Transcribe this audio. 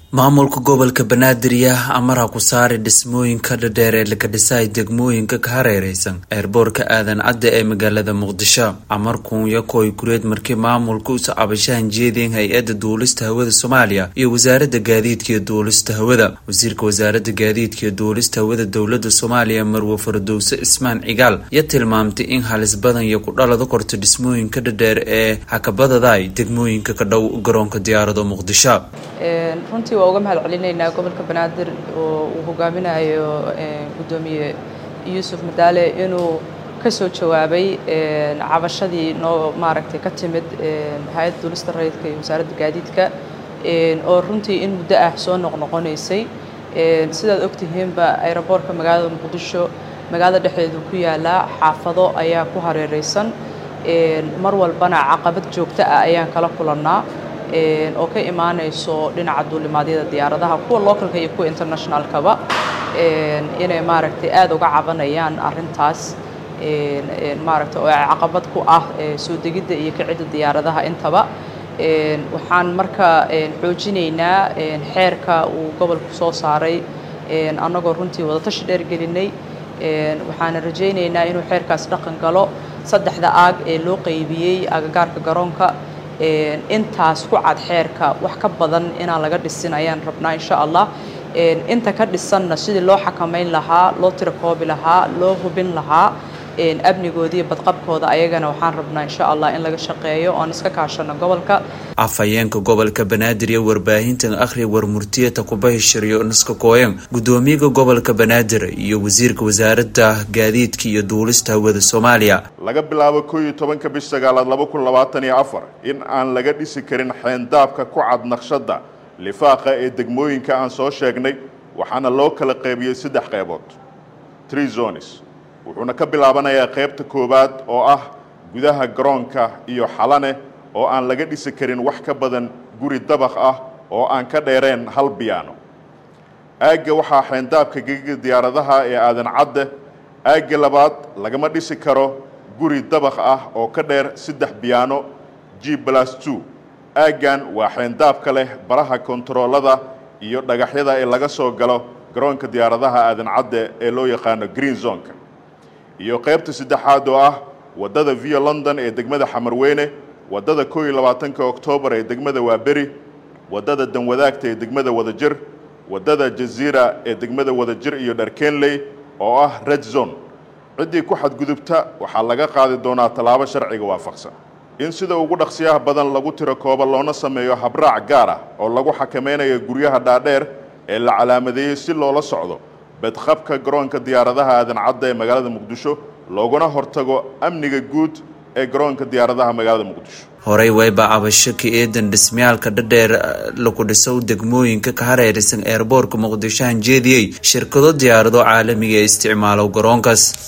maamulka gobolka banaadir yaa amara ku saaray dhismooyinka dhadheer ee laga dhisay degmooyinka ka hareereysan eerboorka aadan cadde ee magaalada muqdisho amarkuun yakoy kureed markii maamulka usa cabashahan jeedeen hay-adda duulista hawada soomaaliya iyo wasaaradda gaadiidka iyo duulista hawada wasiirka wasaaradda gaadiidka iyo duulista hawada dowlada soomaaliya marwe fardowse ismaan cigaal ya tilmaamtay in halis badan iyo ku dhalada korto dhismooyinka dhadheer ee hakabadaday degmooyinka ka dhow garoonka diyaarado muqdisho runtii waa uga mahad celinaynaa gobolka banaadir oo uu hogaaminayo guddoomiye yuusuf madaale inuu ka soo jawaabay cabashadii noo maaragtay ka timid hay-adda duulista rayidka iyo wasaaradda gaadiidka oo runtii in muddo ah soo noqnoqonaysay sidaad ogtihiinba aeroboortka magaalada muqdisho magaalada dhexdeedu ku yaalaa xaafado ayaa ku hareereysan mar walbana caqabad joogto ah ayaan kala kulannaa oo ka imaanayso dhinaca duulimaadyada diyaaradaha kuwa localka iyo kuwa internationalkaba inay maaragtay aada uga cabanayaan arrintaas maaragtay oo caqabad ku ah soo degidda iyo kicidda diyaaradaha intaba waxaan marka xoojinaynaa xeerka uu gobolku soo saaray annagoo runtii wadatashi dheer gelinay waxaana rajaynaynaa inuu xeerkaas dhaqan galo saddexda aag ee loo qeybiyey agagaarka garoonka intaas ku cad xeerka wax ka badan inaan laga dhisin ayaan rabnaa insha allah inta ka dhisanna sidii loo xakamayn lahaa loo tirakoobi lahaa loo hubin lahaa amnigooda iyo badqabkooda ayagana waxaan rabnaa insha allah in laga shaqeeyo oan iska kaashano gobolka afhayeenka gobolka banaadir iyo warbaahintan akhriya warmurtiyata kubahishiriyo niska kooyan guddoomiyaga gobolka banaadir iyo wasiirka wasaaradda gaadiidka iyo duulista hawada soomaaliya laga bilaabo koo iyo tobanka bish sagaalaad laba kun labaatan iyo afar in aan laga dhisi karin xeendaabka ku cad naqshadda lifaaqa ee degmooyinka aan soo sheegnay waxaana loo kala qeybiyey saddex qeybood tree zones wuxuuna ka bilaabanayaa qaybta koowaad oo ah gudaha garoonka iyo xalane oo aan laga dhisi karin wax ka badan guri dabaq ah oo aan ka dheereen hal biyaano aagga waxaa xeendaabka gegiga diyaaradaha ee aadan cadde aagga labaad lagama dhisi karo guri dabaq ah oo ka dheer saddex biyaano g blas two aaggan waa xeendaabka leh baraha kontaroolada iyo dhagaxyada ee laga soo galo garoonka diyaaradaha aadan cadde ee loo yaqaano green zonka iyo qaybta saddexaad oo ah waddada via london ee degmada xamarweyne waddada koo iyo labaatanka oktoobar ee degmada waaberi waddada danwadaagta ee degmada wadajir waddada jaziira ee degmada wadajir iyo dharkenley oo ah red zone ciddii ku xadgudubta waxaa laga qaadi doonaa tallaabo sharciga waafaqsan in sida ugu dhaqsiyaha badan lagu tiro kooba loona sameeyo habraac gaar ah oo lagu xakameynayo guryaha dhaadheer ee la calaamadeeyey si loola socdo bedqabka garoonka diyaaradaha aadan cadda ee magaalada muqdisho looguna hortago amniga guud ee garoonka diyaaradaha magaalada muqdisho horey wayba cabasho ka eedan dhismayaalka dhadheer lagu dhisow degmooyinka ka hareeraysan eerboorka muqdisho hanjeediyey shirkado diyaarado caalamiga ee isticmaalow garoonkaas